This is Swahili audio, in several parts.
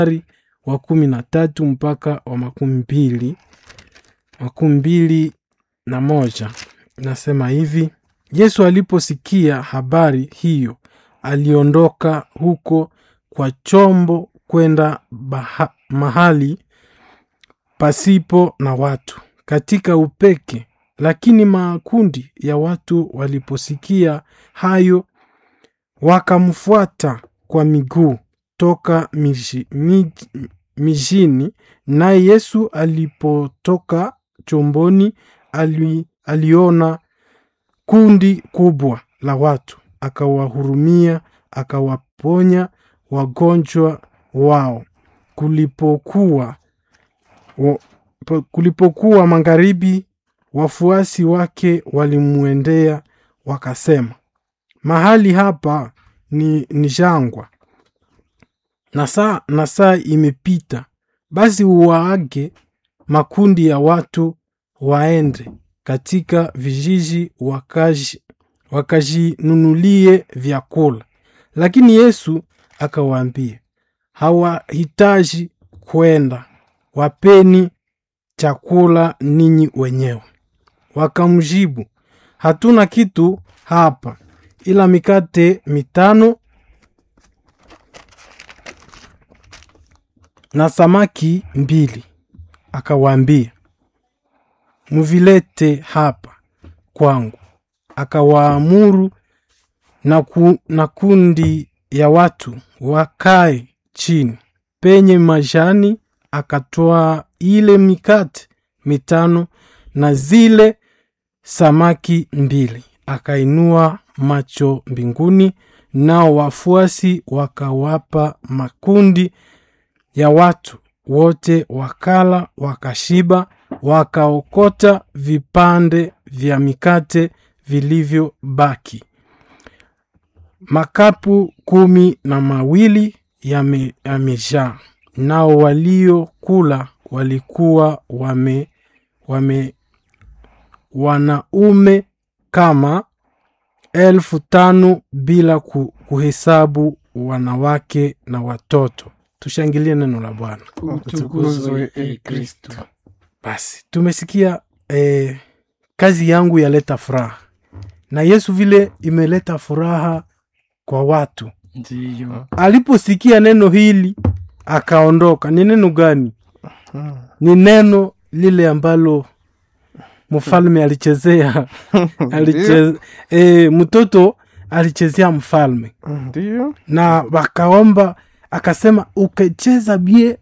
wa kumi na tatu mpaka wa makumi mbili makumi mbili na moja nasema hivi yesu aliposikia habari hiyo aliondoka huko kwa chombo kwenda baha- mahali pasipo na watu katika upeke lakini makundi ya watu waliposikia hayo wakamfuata kwa miguu toka miji- miji- mijini naye yesu alipotoka chomboni ali, aliona kundi kubwa la watu akawahurumia akawaponya wagonjwa wao kulipokuwa wa, po- kulipokuwa magharibi wafuasi wake walimwendea wakasema mahali hapa ni, ni jangwa na saa, na saa imepita basi uwaage makundi ya watu waende katika vijiji wakaji wakajinunulie vyakula lakini yesu akawaambia hawahitaji kwenda wapeni chakula ninyi wenyewe wakamjibu hatuna kitu hapa ila mikate mitano na samaki mbili akawaambia mvilete hapa kwangu akawaamuru na, ku, na kundi ya watu wakae chini penye majani akatoa ile mikate mitano na zile samaki mbili akainua macho mbinguni nao wafuasi wakawapa makundi ya watu wote wakala wakashiba wakaokota vipande vya mikate vilivyobaki makapu kumi na mawili yame- yamejaa nao waliokula walikuwa wame, wame wanaume kama elfu tano bila ku, kuhesabu wanawake na watoto tushangilie neno la bwana utukuzwe e kristo basi tumesikia eh, kazi yangu yaleta furaha na yesu vile imeleta furaha kwa watu ndiyo aliposikia neno hili akaondoka ni neno gani ni neno lile ambalo mfalme alichezea aliche, e, mtoto alichezea mfalme ndiyo na wakaomba akasema ukicheza bie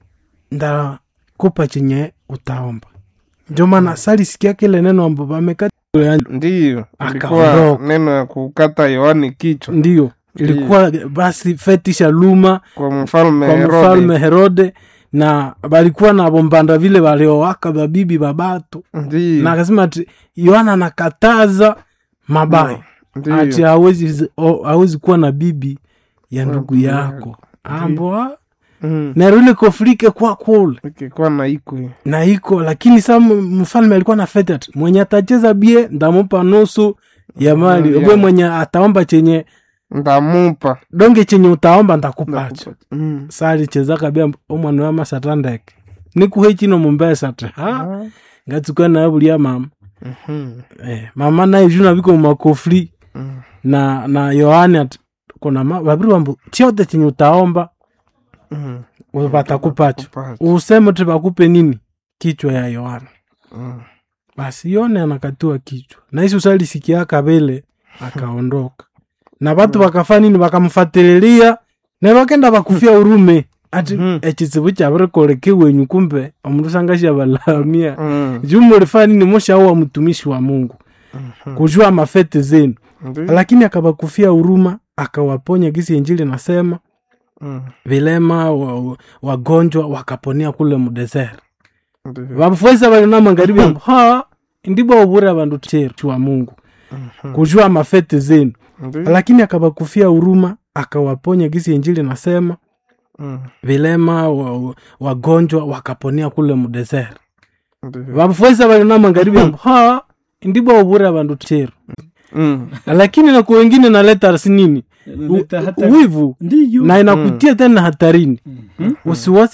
ndakupa chenye utaomba ndio maana salisikia kile neno ambapo amekata ndiyo ilikuwa Akaondoka. neno ya kukata yohani kichwa ndio ilikuwa basi fetisha luma kwa mfalme kwa Herode. mfalme herode na balikuwa na bombanda vile waliowaka babibi babatu ndiyo na akasema ati yohana anakataza mabaya ndiyo ati hawezi o- hawezi kuwa na bibi ya ndugu ndugu yako ambo Mm. na ile kofrike kwa kule ikikuwa na ikwe na iko lakini sa m- mfalme alikuwa na fete ati mwenye atacheza bie ndamupa nusu ya mali Mm, we yeah. mwenye ataomba chenye ndamupa donge chenye utaomba ndakupacha Ndakupa- Mm. sa alichezaka bia omwana wa masata ndeke nikuhe chino mumbesa ti ha Ah. ngatsuka naye bulia mama Mhm. eh, mama naye juna viko mumakofri Mm. na na yohani ati kuna ma- vaviri wambu chote chenye utaomba Mm. watakupacho Kupacha. useme ti vakupe nini kichwa ya yohana Mm. basi yone anakatua kichwa na isi usalisikiaka vile akaondoka na vatu vakafa nini vakamfatililia na vakenda vakufia urume ati Mhm. echitsivu chavirikoleke wenyu kumbe omundu sangasha valamia Mm. juu mulifaa nini mushauwa mtumishi wa mungu Mhm. kujua mafete zenu Ndiyo. lakini akavakufia huruma akawaponya gisi injili nasema Mm. vilema wa- wagonjwa wakaponia kule mudesert Ndiyo. vafuesa valina magharibi ambo ha ndibwa ubura vandu cheru wa mungu Mhm. kujua mafete zenu Ndiyo. lakini akavakufia huruma akawaponya gisi injili nasema Mm. vilema wa- wagonjwa wakaponia kule mudesert Ndiyo. vafuesa valina magharibi ambo ha ndibwa ubura vandu cheru Mm. lakini na kwa wengine naleta sinini Inaleta U- hata- wivu ndiyo na inakutia tena hatarini usiwasi